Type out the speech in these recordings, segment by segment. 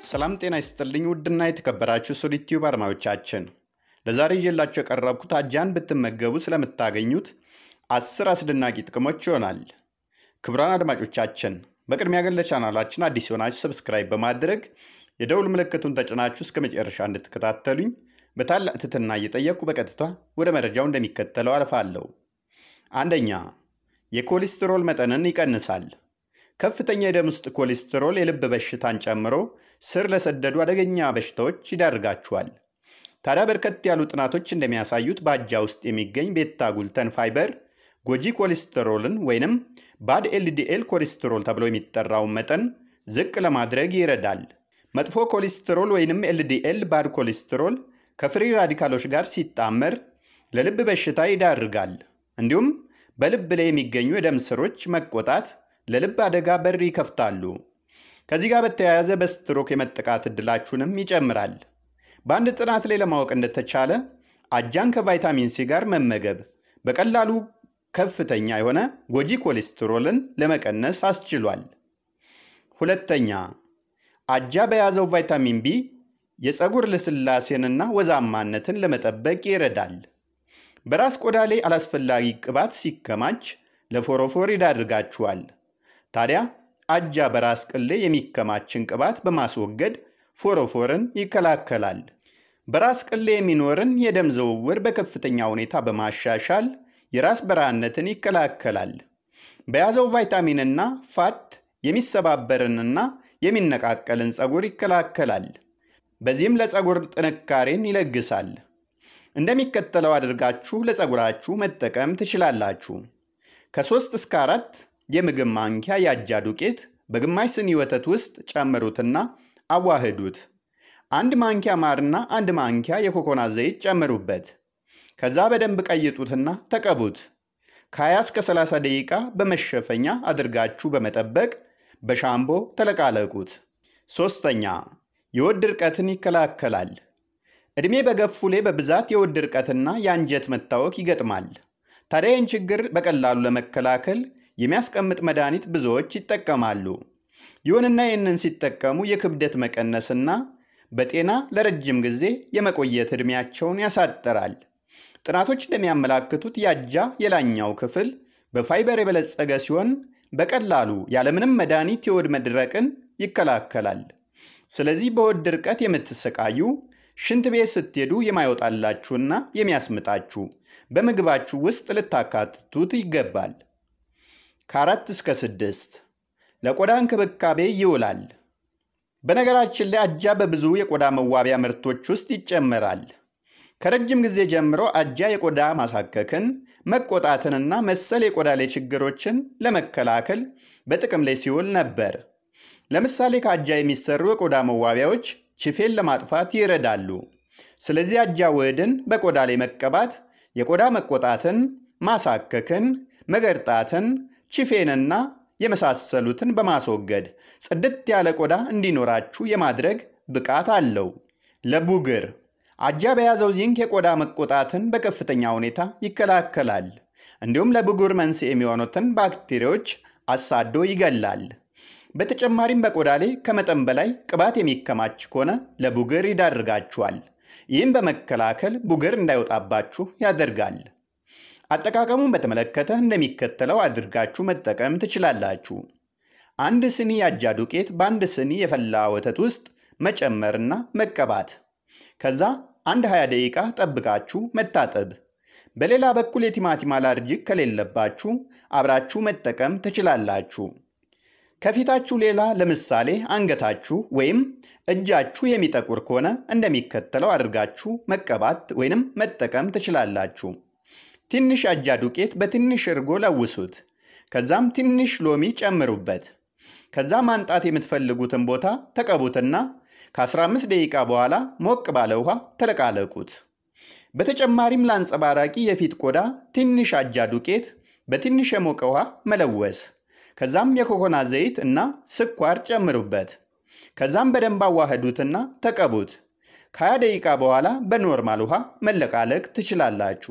ሰላም ጤና ይስጥልኝ ውድና የተከበራችሁ ሶሊቲዩብ አድማጮቻችን ለዛሬ ይዤላችሁ የቀረብኩት አጃን ብትመገቡ ስለምታገኙት አስር አስደናቂ ጥቅሞች ይሆናል። ክቡራን አድማጮቻችን በቅድሚያ ግን ለቻናላችን አዲስ የሆናችሁ ሰብስክራይብ በማድረግ የደውል ምልክቱን ተጭናችሁ እስከ መጨረሻ እንድትከታተሉኝ በታላቅ ትህትና እየጠየቅኩ በቀጥታ ወደ መረጃው እንደሚከተለው አልፋለሁ። አንደኛ የኮሌስትሮል መጠንን ይቀንሳል። ከፍተኛ የደም ውስጥ ኮሌስትሮል የልብ በሽታን ጨምሮ ስር ለሰደዱ አደገኛ በሽታዎች ይዳርጋችኋል። ታዲያ በርከት ያሉ ጥናቶች እንደሚያሳዩት በአጃ ውስጥ የሚገኝ ቤታ ጉልተን ፋይበር ጎጂ ኮሌስትሮልን ወይንም ባድ ኤልዲኤል ኮሌስትሮል ተብሎ የሚጠራውን መጠን ዝቅ ለማድረግ ይረዳል። መጥፎ ኮሌስትሮል ወይንም ኤልዲኤል ባድ ኮሌስትሮል ከፍሪ ራዲካሎች ጋር ሲጣመር ለልብ በሽታ ይዳርጋል። እንዲሁም በልብ ላይ የሚገኙ የደም ስሮች መቆጣት ለልብ አደጋ በር ይከፍታሉ። ከዚህ ጋር በተያያዘ በስትሮክ የመጠቃት ዕድላችሁንም ይጨምራል። በአንድ ጥናት ላይ ለማወቅ እንደተቻለ አጃን ከቫይታሚን ሲ ጋር መመገብ በቀላሉ ከፍተኛ የሆነ ጎጂ ኮሌስትሮልን ለመቀነስ አስችሏል። ሁለተኛ አጃ በያዘው ቫይታሚን ቢ የፀጉር ልስላሴንና ወዛማነትን ለመጠበቅ ይረዳል። በራስ ቆዳ ላይ አላስፈላጊ ቅባት ሲከማች ለፎሮፎር ይዳርጋችኋል። ታዲያ አጃ በራስ ቅል ላይ የሚከማችን ቅባት በማስወገድ ፎሮፎርን ይከላከላል። በራስ ቅል ላይ የሚኖርን የደም ዝውውር በከፍተኛ ሁኔታ በማሻሻል የራስ በረሃነትን ይከላከላል። በያዘው ቫይታሚንና ፋት የሚሰባበርንና የሚነቃቀልን ፀጉር ይከላከላል። በዚህም ለፀጉር ጥንካሬን ይለግሳል። እንደሚከተለው አድርጋችሁ ለፀጉራችሁ መጠቀም ትችላላችሁ። ከሶስት እስከ አራት የምግብ ማንኪያ የአጃ ዱቄት በግማሽ ስኒ ወተት ውስጥ ጨምሩትና አዋህዱት። አንድ ማንኪያ ማርና አንድ ማንኪያ የኮኮናት ዘይት ጨምሩበት። ከዛ በደንብ ቀይጡትና ተቀቡት። ከ20 እስከ 30 ደቂቃ በመሸፈኛ አድርጋችሁ በመጠበቅ በሻምቦ ተለቃለቁት። ሶስተኛ የሆድ ድርቀትን ይከላከላል። ዕድሜ በገፉ ላይ በብዛት የሆድ ድርቀትና የአንጀት መታወክ ይገጥማል። ታዲያ ይህን ችግር በቀላሉ ለመከላከል የሚያስቀምጥ መድኃኒት ብዙዎች ይጠቀማሉ። ይሁንና ይህንን ሲጠቀሙ የክብደት መቀነስና በጤና ለረጅም ጊዜ የመቆየት ዕድሜያቸውን ያሳጥራል። ጥናቶች እንደሚያመላክቱት የአጃ የላኛው ክፍል በፋይበር የበለጸገ ሲሆን በቀላሉ ያለምንም መድኃኒት የሆድ መድረቅን ይከላከላል። ስለዚህ በሆድ ድርቀት የምትሰቃዩ ሽንት ቤት ስትሄዱ የማይወጣላችሁና የሚያስምጣችሁ በምግባችሁ ውስጥ ልታካትቱት ይገባል። ከአራት እስከ ስድስት ለቆዳ እንክብካቤ ይውላል። በነገራችን ላይ አጃ በብዙ የቆዳ መዋቢያ ምርቶች ውስጥ ይጨመራል። ከረጅም ጊዜ ጀምሮ አጃ የቆዳ ማሳከክን፣ መቆጣትንና መሰል የቆዳ ላይ ችግሮችን ለመከላከል በጥቅም ላይ ሲውል ነበር። ለምሳሌ ከአጃ የሚሰሩ የቆዳ መዋቢያዎች ችፌን ለማጥፋት ይረዳሉ። ስለዚህ አጃ ውህድን በቆዳ ላይ መቀባት የቆዳ መቆጣትን፣ ማሳከክን፣ መገርጣትን፣ ችፌንና የመሳሰሉትን በማስወገድ ጽድት ያለ ቆዳ እንዲኖራችሁ የማድረግ ብቃት አለው። ለቡግር አጃ በያዘው ዚንክ የቆዳ መቆጣትን በከፍተኛ ሁኔታ ይከላከላል። እንዲሁም ለብጉር መንስኤ የሚሆኑትን ባክቴሪያዎች አሳዶ ይገላል። በተጨማሪም በቆዳ ላይ ከመጠን በላይ ቅባት የሚከማች ከሆነ ለቡግር ይዳርጋችኋል። ይህም በመከላከል ቡግር እንዳይወጣባችሁ ያደርጋል። አጠቃቀሙን በተመለከተ እንደሚከተለው አድርጋችሁ መጠቀም ትችላላችሁ። አንድ ስኒ የአጃ ዱቄት በአንድ ስኒ የፈላ ወተት ውስጥ መጨመርና መቀባት። ከዛ አንድ 20 ደቂቃ ጠብቃችሁ መታጠብ። በሌላ በኩል የቲማቲም አላርጂክ ከሌለባችሁ አብራችሁ መጠቀም ትችላላችሁ። ከፊታችሁ ሌላ ለምሳሌ አንገታችሁ ወይም እጃችሁ የሚጠቁር ከሆነ እንደሚከተለው አድርጋችሁ መቀባት ወይንም መጠቀም ትችላላችሁ። ትንሽ አጃ ዱቄት በትንሽ እርጎ ለውሱት። ከዛም ትንሽ ሎሚ ጨምሩበት። ከዛ ማንጣት የምትፈልጉትን ቦታ ተቀቡትና ከ15 ደቂቃ በኋላ ሞቅ ባለ ውሃ ተለቃለቁት። በተጨማሪም ለአንጸባራቂ የፊት ቆዳ ትንሽ አጃ ዱቄት በትንሽ የሞቀ ውሃ መለወስ። ከዛም የኮኮናት ዘይት እና ስኳር ጨምሩበት። ከዛም በደንብ አዋህዱትና ተቀቡት። ከ20 ደቂቃ በኋላ በኖርማል ውሃ መለቃለቅ ትችላላችሁ።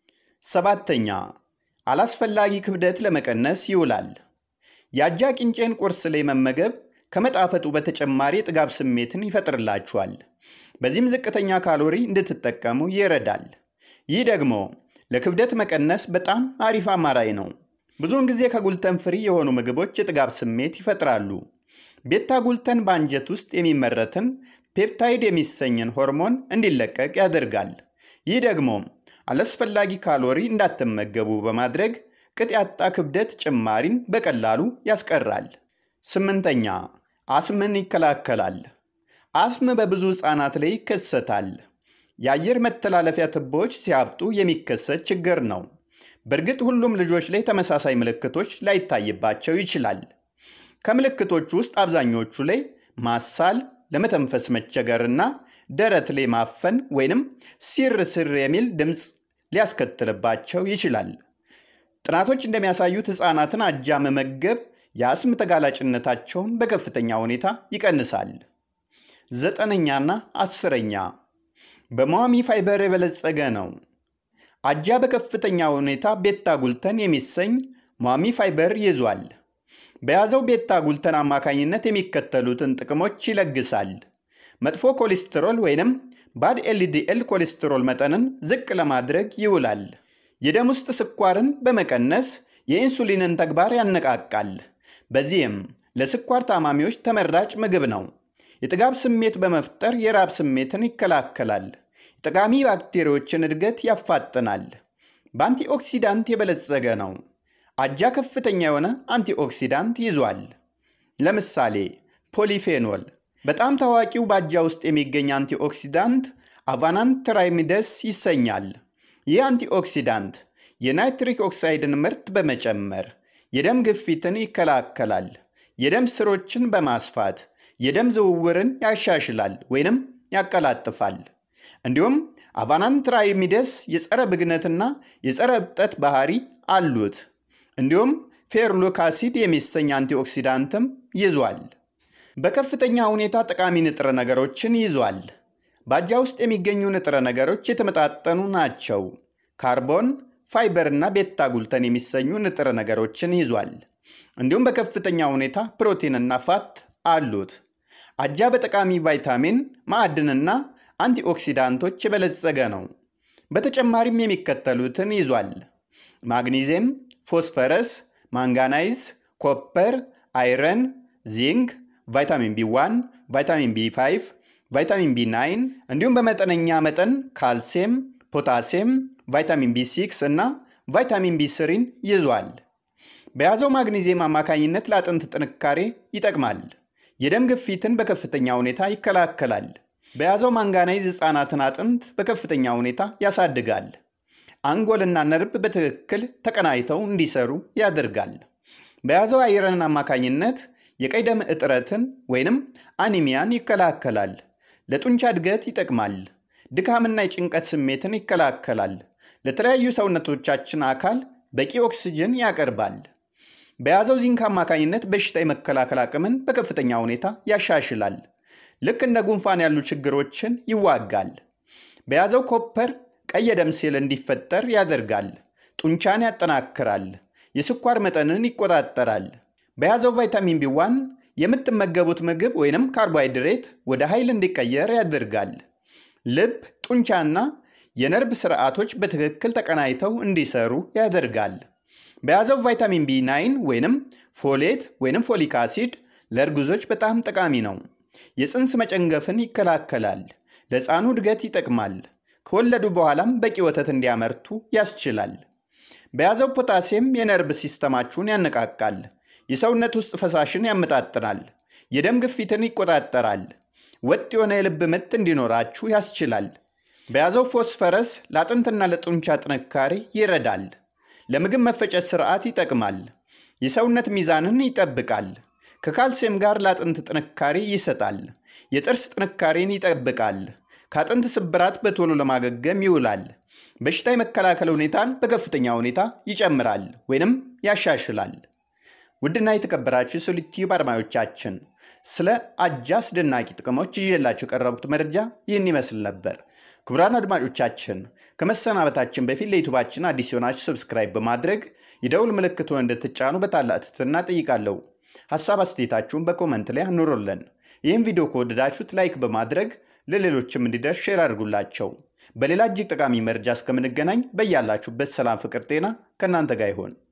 ሰባተኛ አላስፈላጊ ክብደት ለመቀነስ ይውላል። የአጃ ቂንጬን ቁርስ ላይ መመገብ ከመጣፈጡ በተጨማሪ የጥጋብ ስሜትን ይፈጥርላችኋል። በዚህም ዝቅተኛ ካሎሪ እንድትጠቀሙ ይረዳል። ይህ ደግሞ ለክብደት መቀነስ በጣም አሪፍ አማራጭ ነው። ብዙውን ጊዜ ከጉልተን ፍሪ የሆኑ ምግቦች የጥጋብ ስሜት ይፈጥራሉ። ቤታ ጉልተን በአንጀት ውስጥ የሚመረትን ፔፕታይድ የሚሰኝን ሆርሞን እንዲለቀቅ ያደርጋል። ይህ ደግሞ አላስፈላጊ ካሎሪ እንዳትመገቡ በማድረግ ቅጥ ያጣ ክብደት ጭማሪን በቀላሉ ያስቀራል። ስምንተኛ አስምን ይከላከላል። አስም በብዙ ሕፃናት ላይ ይከሰታል። የአየር መተላለፊያ ቱቦዎች ሲያብጡ የሚከሰት ችግር ነው። በእርግጥ ሁሉም ልጆች ላይ ተመሳሳይ ምልክቶች ላይታይባቸው ይችላል። ከምልክቶቹ ውስጥ አብዛኞቹ ላይ ማሳል፣ ለመተንፈስ መቸገርና ደረት ላይ ማፈን ወይንም ሲር ስር የሚል ድምፅ ሊያስከትልባቸው ይችላል። ጥናቶች እንደሚያሳዩት ሕፃናትን አጃ መመገብ የአስም ተጋላጭነታቸውን በከፍተኛ ሁኔታ ይቀንሳል። ዘጠነኛና አስረኛ በሟሚ ፋይበር የበለጸገ ነው። አጃ በከፍተኛ ሁኔታ ቤታ ጉልተን የሚሰኝ ሟሚ ፋይበር ይዟል። በያዘው ቤታ ጉልተን አማካኝነት የሚከተሉትን ጥቅሞች ይለግሳል። መጥፎ ኮሌስትሮል ወይንም ባድ ኤልዲኤል ኮሌስትሮል መጠንን ዝቅ ለማድረግ ይውላል። የደም ውስጥ ስኳርን በመቀነስ የኢንሱሊንን ተግባር ያነቃቃል። በዚህም ለስኳር ታማሚዎች ተመራጭ ምግብ ነው። የጥጋብ ስሜት በመፍጠር የራብ ስሜትን ይከላከላል። ጠቃሚ ባክቴሪያዎችን እድገት ያፋጥናል። በአንቲኦክሲዳንት የበለጸገ ነው። አጃ ከፍተኛ የሆነ አንቲኦክሲዳንት ይዟል። ለምሳሌ ፖሊፌኖል። በጣም ታዋቂው በአጃ ውስጥ የሚገኝ አንቲኦክሲዳንት አቫናንትራይሚደስ ይሰኛል። ይህ አንቲኦክሲዳንት የናይትሪክ ኦክሳይድን ምርት በመጨመር የደም ግፊትን ይከላከላል። የደም ስሮችን በማስፋት የደም ዝውውርን ያሻሽላል ወይንም ያቀላጥፋል። እንዲሁም አቫናንትራይሚደስ የጸረ ብግነትና የጸረ እብጠት ባህሪ አሉት። እንዲሁም ፌርሉክ አሲድ የሚሰኝ አንቲኦክሲዳንትም ይዟል። በከፍተኛ ሁኔታ ጠቃሚ ንጥረ ነገሮችን ይዟል። በአጃ ውስጥ የሚገኙ ንጥረ ነገሮች የተመጣጠኑ ናቸው። ካርቦን፣ ፋይበር እና ቤታ ጉልተን የሚሰኙ ንጥረ ነገሮችን ይዟል። እንዲሁም በከፍተኛ ሁኔታ ፕሮቲንና ፋት አሉት። አጃ በጠቃሚ ቫይታሚን፣ ማዕድንና አንቲኦክሲዳንቶች የበለጸገ ነው። በተጨማሪም የሚከተሉትን ይዟል። ማግኒዚየም፣ ፎስፈረስ፣ ማንጋናይዝ፣ ኮፐር፣ አይረን፣ ዚንክ፣ ቫይታሚን ቢ1፣ ቫይታሚን ቢ5፣ ቫይታሚን ቢ9 እንዲሁም በመጠነኛ መጠን ካልሲየም፣ ፖታሲየም፣ ቫይታሚን ቢ6 እና ቫይታሚን ቢ3ን ይዟል። በያዘው ማግኒዚየም አማካኝነት ለአጥንት ጥንካሬ ይጠቅማል። የደም ግፊትን በከፍተኛ ሁኔታ ይከላከላል። በያዘው ማንጋናይዝ ሕፃናትን አጥንት በከፍተኛ ሁኔታ ያሳድጋል። አንጎልና ነርቭ በትክክል ተቀናይተው እንዲሰሩ ያደርጋል። በያዘው አይረን አማካኝነት የቀይ ደም እጥረትን ወይንም አኒሚያን ይከላከላል። ለጡንቻ እድገት ይጠቅማል። ድካምና የጭንቀት ስሜትን ይከላከላል። ለተለያዩ ሰውነቶቻችን አካል በቂ ኦክስጅን ያቀርባል። በያዘው ዚንክ አማካኝነት በሽታ የመከላከል አቅምን በከፍተኛ ሁኔታ ያሻሽላል። ልክ እንደ ጉንፋን ያሉ ችግሮችን ይዋጋል። በያዘው ኮፐር ቀይ የደም ሴል እንዲፈጠር ያደርጋል። ጡንቻን ያጠናክራል። የስኳር መጠንን ይቆጣጠራል። በያዘው ቫይታሚን ቢ1 የምትመገቡት ምግብ ወይንም ካርቦሃይድሬት ወደ ኃይል እንዲቀየር ያደርጋል። ልብ፣ ጡንቻና የነርቭ ስርዓቶች በትክክል ተቀናይተው እንዲሰሩ ያደርጋል። በያዘው ቫይታሚን ቢ9 ወይንም ፎሌት ወይንም ፎሊክ አሲድ ለእርጉዞች በጣም ጠቃሚ ነው። የፅንስ መጨንገፍን ይከላከላል። ለሕፃኑ እድገት ይጠቅማል። ከወለዱ በኋላም በቂ ወተት እንዲያመርቱ ያስችላል። በያዘው ፖታሲየም የነርቭ ሲስተማችሁን ያነቃቃል። የሰውነት ውስጥ ፈሳሽን ያመጣጥናል። የደም ግፊትን ይቆጣጠራል። ወጥ የሆነ የልብ ምት እንዲኖራችሁ ያስችላል። በያዘው ፎስፈረስ ለአጥንትና ለጡንቻ ጥንካሬ ይረዳል። ለምግብ መፈጨት ስርዓት ይጠቅማል። የሰውነት ሚዛንን ይጠብቃል። ከካልሲየም ጋር ለአጥንት ጥንካሬ ይሰጣል። የጥርስ ጥንካሬን ይጠብቃል። ከአጥንት ስብራት በቶሎ ለማገገም ይውላል። በሽታ የመከላከል ሁኔታን በከፍተኛ ሁኔታ ይጨምራል ወይንም ያሻሽላል። ውድና የተከበራችሁ የሶሊድ ቲዩብ አድማጮቻችን ስለ አጃ አስደናቂ ጥቅሞች ይዤላችሁ የቀረቡት መረጃ ይህን ይመስል ነበር። ክቡራን አድማጮቻችን ከመሰናበታችን በፊት ለዩቱባችን አዲስ የሆናችሁ ሰብስክራይብ በማድረግ የደውል ምልክቱን እንድትጫኑ በታላቅ ትህትና ጠይቃለሁ። ሀሳብ አስተያየታችሁን በኮመንት ላይ አኑሩልን። ይህም ቪዲዮ ከወደዳችሁት ላይክ በማድረግ ለሌሎችም እንዲደርስ ሼር አድርጉላቸው። በሌላ እጅግ ጠቃሚ መረጃ እስከምንገናኝ በያላችሁበት ሰላም፣ ፍቅር፣ ጤና ከእናንተ ጋር ይሆን።